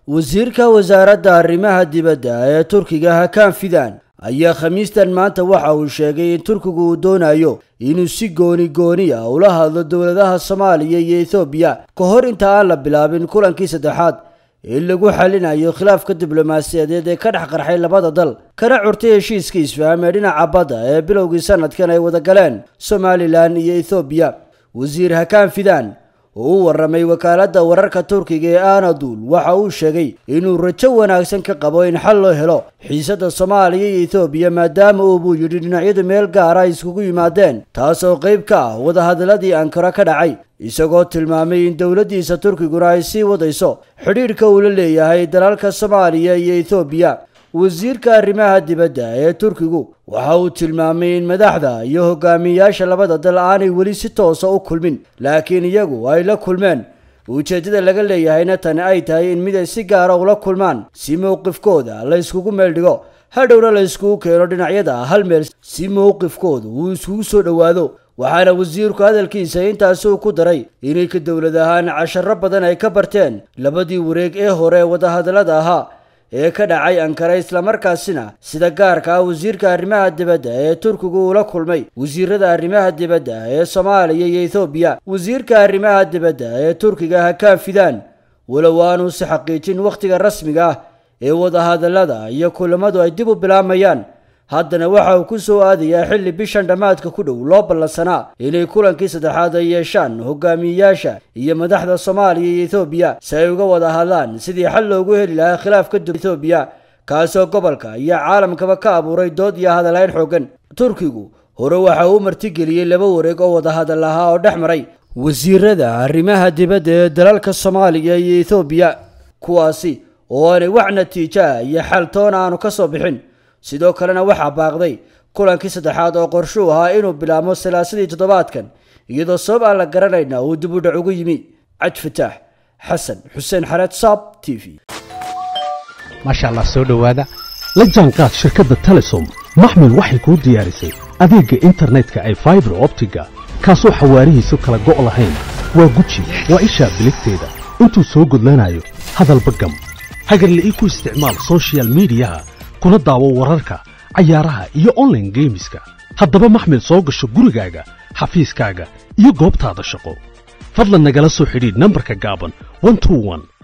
wasiirka wasaaradda arrimaha dibadda ee turkiga hakaan fidan ayaa khamiistan maanta waxa uu sheegay in turkigu uu doonayo inuu si gooni gooni ah ula hadlo dowladaha soomaaliya iyo ethoobiya ka hor inta aan la bilaabin kulankii saddexaad ee lagu xalinayo khilaafka diblomaasiyadeed ee ka dhex qarxay labada dal kana curtay heshiiska isfaam ee dhinaca badda ee bilowgii sanadkan ay wada galeen somalilan iyo ethoobiya wasiir hakaan fidan oo u warramay wakaaladda wararka turkiga ee anadul waxa uu sheegay inuu rajo wanaagsan ka qabo in xal loo helo xiisadda soomaaliya iyo ethoobiya maadaama uu buu yidhi dhinacyadu meel gaara ay iskugu yimaadeen taas oo qayb ka ah wadahadalladii ankara ka dhacay isagoo tilmaamay in dowladdiisa turkiguna ay sii wadayso xidhiidhka uu la leeyahay dalalka soomaaliya iyo ethoobiya wasiirka arrimaha dibadda ee turkigu waxa uu tilmaamay in madaxda iyo hogaamiyayaasha labada dal aanay weli si toosa u kulmin laakiin iyagu ay la kulmeen ujeeddada laga leeyahayna tani ay tahay in mid ay si gaara ula kulmaan si mowqifkooda la yskugu meel dhigo hadhowna la yskugu keeno dhinacyada hal meel si mowqifkooda uu iskugu soo dhowaado waxaana wasiirku hadalkiisa intaasi uu ku daray inay ka dowlad ahaan casharo badan ay ka barteen labadii wareeg ee hore wadahadallada ahaa ee ka dhacay ankara islamarkaasina sida gaarka ah wasiirka arrimaha dibadda ee turkigu ula kulmay wasiirada arrimaha dibadda ee soomaaliya iyo ethoobiya wasiirka arrimaha dibadda ee turkiga hakaan fidan walow aanuu si xaqiijin wakhtiga rasmiga ah ee wadahadallada iyo kulamadu ay dib u bilaamayaan haddana waxa uu ku soo aadayaa xilli bishan dhammaadka ku dhow loo ballansanaa inay kulankii saddexaad ay yeeshaan hogaamiyeyaasha iyo madaxda soomaaliya iyo ethoobiya si ay uga wada hadlaan sidii xal loogu heli lahaa khilaafka ethoobiya kaasoo gobolka iyo caalamkaba ka abuuray dood iyo hadalayn xoogan turkigu hore waxa uu martigeliyey laba wareeg oo wadahadal ahaa oo dhex maray wasiirada arrimaha dibadda ee dalalka soomaaliya iyo ethoobiya kuwaasi oo aanay wax natiijo ah iyo xal toona aanu ka soo bixin sidoo kalena waxaa baaqday kulankii saddexaad oo qorshuu ahaa inuu bilaabmo salaasadii toddobaadkan iyadoo sabab aan la garanayna uu dib u dhac ugu yimi cad fataax xasan xuseen xareed saab t v maasha allah soo dhowaada la jaanqaad shirkadda telesom maxmil waxay kuu diyaarisay adeegga internetka ay faibar optiga kaasoo xawaarihiisu kala go' lahayn waa guji waa ishaa biligteeda intuu soo gudlanayo hadalba gam hagarle ii ku isticmaal sochial midiyaha kuna daawo wararka cayaaraha iyo onlaine geemiska haddaba maxmil soo gasho gurigaaga xafiiskaaga iyo goobtaada shaqo fadlan nagala soo xidhiidh nambarka gaaban